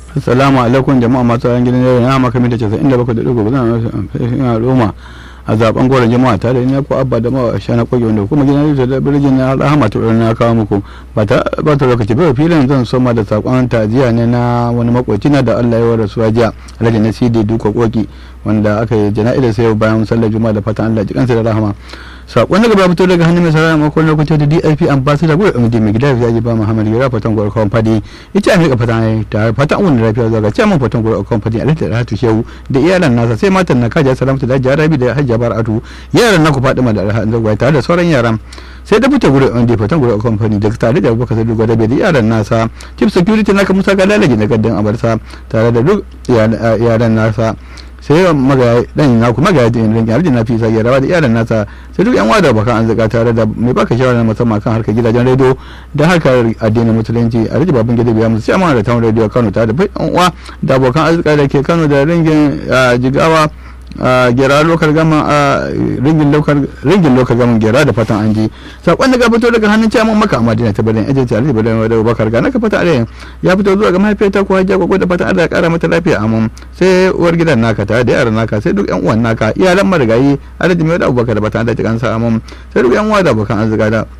assalamu alaikum jama'a masu ran gidan yau na maka mita 97 da dugu zan ina roma a zaben goron jama'a ta da ni ko abba da ma sha na koge wanda kuma gidan yau da birgin na rahama to na kawo muku ba ta ba ta lokaci ba filin zan soma da sakon tajiya ne na wani makoci na da Allah ya wa rasuwa jiya alhaji na sidi duka koki wanda aka yi jana'izar sai bayan sallar juma'a da fatan Allah ji kansa da rahama sakon daga fito daga hannun mai sarara makon lokacin da dip ambassador gudu md mai gida ya ji ba muhammad gira fatan gwar kawon fadi ita amurka fatan ta fatan wani lafiya zuwa ga chairman fatan gwar kawon fadi alhaji rahatu shehu da iyalan nasa sai matan na kaja salamatu da jarabi da hajja bar'atu yaran na ku fadima da alhaji zagwai tare da sauran yaran sai da fita gudu md fatan gwar kawon fadi da tare da abubakar sadu gwada da yaran nasa chief security naka musa kalalaji na gaddan abarsa tare da duk yaran nasa sai magaya dan na kuma magaya din rinki arjin na fi sai ya rawa da iyalan nasa sai duk yan wada bakan an zaka tare da mai baka shawara musamman kan harkar gidajen rediyo da harkar addinin musulunci a riji babban gida biya musu sai amana da town radio Kano tare da yan uwa da abokan arzika da ke Kano da ringin jigawa gera lokal gama ringin lokal ringin lokal gama gera da fatan an ji sakon daga fito daga hannun ciyaman maka a madina ta bada ajenci a ribar da bakar ga naka fata alayin ya fito zuwa ga mahaifiyarta ko hajja gwagwa da fatan Allah ya kara mata lafiya amin sai uwar gidan naka tare da yaran naka sai duk yan uwan naka iyalan marigayi alhaji mai da abubakar da fatan Allah ya kansa amin sai duk yan uwa da abokan arzika da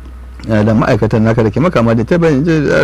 da ma'aikatan naka da ke makama da ta bayan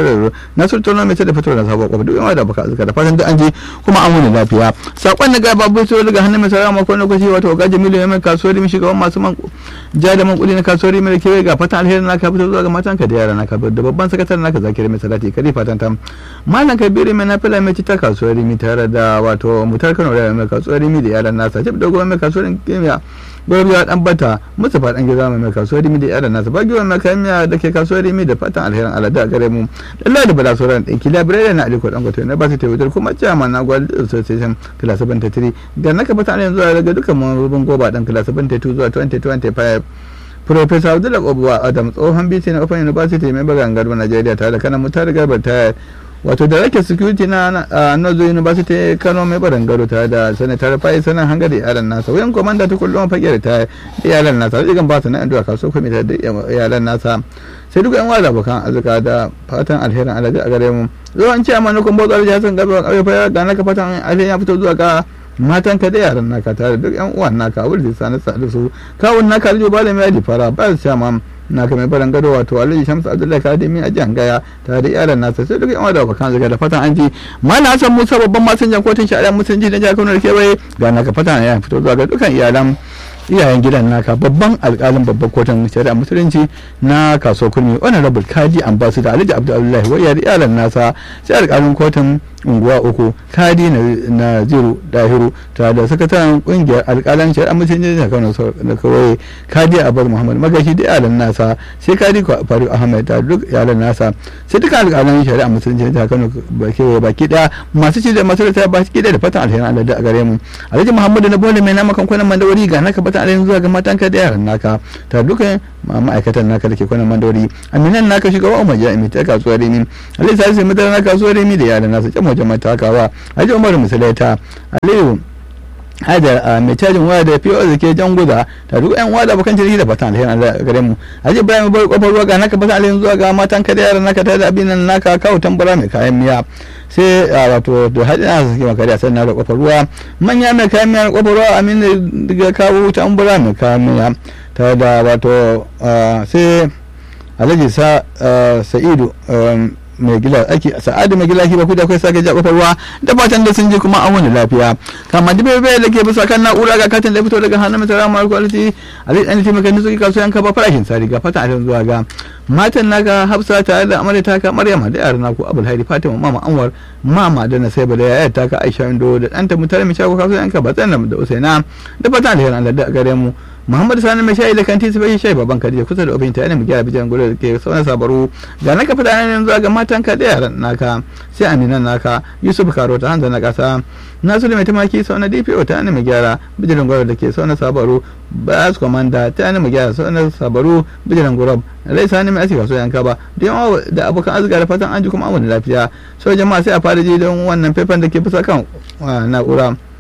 na sun tono mai da fito da sabon kwafa duk yawa da baka azuka da fatan duk an je kuma an wuni lafiya sakon da gaba bai so daga hannun mai sarara makon lokaci wato ga jamilu ya mai kasuwar mi shugaban masu man ja da man kudi na kasuwar mai kewaye ga fatan alheri naka fito zuwa ga matan ka da yara naka da babban sakataren naka zakiri mai salati kare fatan ta malam kabiru mai na fila mai cita kasuwar mi tare da wato mutar kano da mai kasuwar mi da yaran nasa jib dogo mai kasuwar kimiyya gwamnati dan bata musu fadan gida mai kasuwar rimi da yaran nasa bagi mai kamiya da ke kasuwar rimi da fatan alherin alada a gare mu Allah da bala sauran ɗinki labirai na aliko dan kwato na ba su taiwatar kuma chairman na gwal association class 73 da naka fata yanzu daga dukkan mambobin goba dan class 72 zuwa 2025 Professor Abdullah Obuwa Adam tsohon BC na Open University mai bagan garba Najeriya tare da kanan mutar garba ta wato da rake security na Nozo University Kano mai barangaro tare da sanatar Fai sanan hanga da iyalan nasa wayan komanda ta kullum fage da ta iyalan nasa rigan ba su na addu'a kaso kuma da iyalan nasa sai duk yan wada bakan azuka da fatan alherin alaji a gare mu zuwan ce amma nukun bozo alhaji Hassan Garba kauye fa ga naka fatan alherin ya fito zuwa ga matan ka da yaran naka tare duk yan uwan naka wanda sanar sa da su kawun naka aljo ba da mai fara ba su ma na ka mai baran gado wato alhaji shamsu abdullahi kadimi a jan gaya tare da iyalan nasa sai duk yan da bakan zaga da fatan an ji mana hasan musa babban masanjan kotun shari'a musulunci na jihar kano da kewaye ga naka fatan ya fito zuwa ga dukkan iyalan iyayen gidan naka babban alkalin babban kotun shari'a musulunci na kaso kurmi honorable kadi ambassador alhaji abdullahi wa iyalan nasa sai alkalin kotun unguwa uku kadi na ziru dahiru tare da sakataren kungiyar alkalan shari'a musulunci na kano da kawai kadi abar muhammad magashi da iyalan nasa sai kadi faru ahmed da duk iyalan nasa sai duka alkalan shari'a musulunci na kano kewaye baki daya masu ci da masu da baki daya da fatan alherin allah da a gare mu alhaji muhammadu na bole mai namakan kwanan mandawari ga naka fatan alherin zuwa ga matanka da yaran naka ta dukkan ma'aikatan naka da ke kwanan mandawari aminan naka shugaba umar jami'i ta kasuwar rimi alhaji salisu madara na kasuwar rimi da yaran nasa can wajen matakawa alhaji umar musulaita aliyu hajar mai cajin waya da fiye da ke jan guda ta duk yan wada bakan jirgi da fatan alherin Allah gare mu aje bayan bar kofar ruwa ga naka fatan alherin zuwa ga matan ka da yaran naka ta da abin nan naka kawo tambara mai kayan miya sai wato da hadin na sake makari a sannan da kofar ruwa manya mai kayan miya kofar ruwa amin daga kawo tambara mai kayan miya ta da wato sai alhaji sa'idu mai gila ake sa'adu mai gila ki ba ku da kai sake ja kofar ruwa da fatan da sun je kuma an wani lafiya kama da bai bai da ke bisa kan na'ura ga katin da fito daga hannun mai tsara mara kwaliti a zai ɗan taimaka da suke kasuwan kaba farashin sari ga fatan a zuwa ga matan naga hafsa tare da amarya taka maryama da yaran naku abul hairi fatima mama anwar mama da na sai da yayar taka aisha indo da ɗanta mutane mai shago kasuwan kaba tsanan da usaina da fatan alherin allah da gare mu muhammadu sani mai shayi da kanti su bai shayi baban kadija kusa da obin ta yana mu gyara bijan gudu da ke sauran sabaru ga naka fada yanzu ga matan ka da yaran naka sai aminan naka yusuf karo ta hanzar na kasa nasiru mai tumaki sau na dpo ta yana mu gyara bijirin gudu da ke sauran sabaru bas komanda ta yana mu gyara sauran sabaru bijirin gudu rai sani mai asika so yanka ba da yawa da abokan arzika da fatan an ji kuma an wani lafiya sau jama'a sai a fara ji don wannan faifan da ke bisa kan na'ura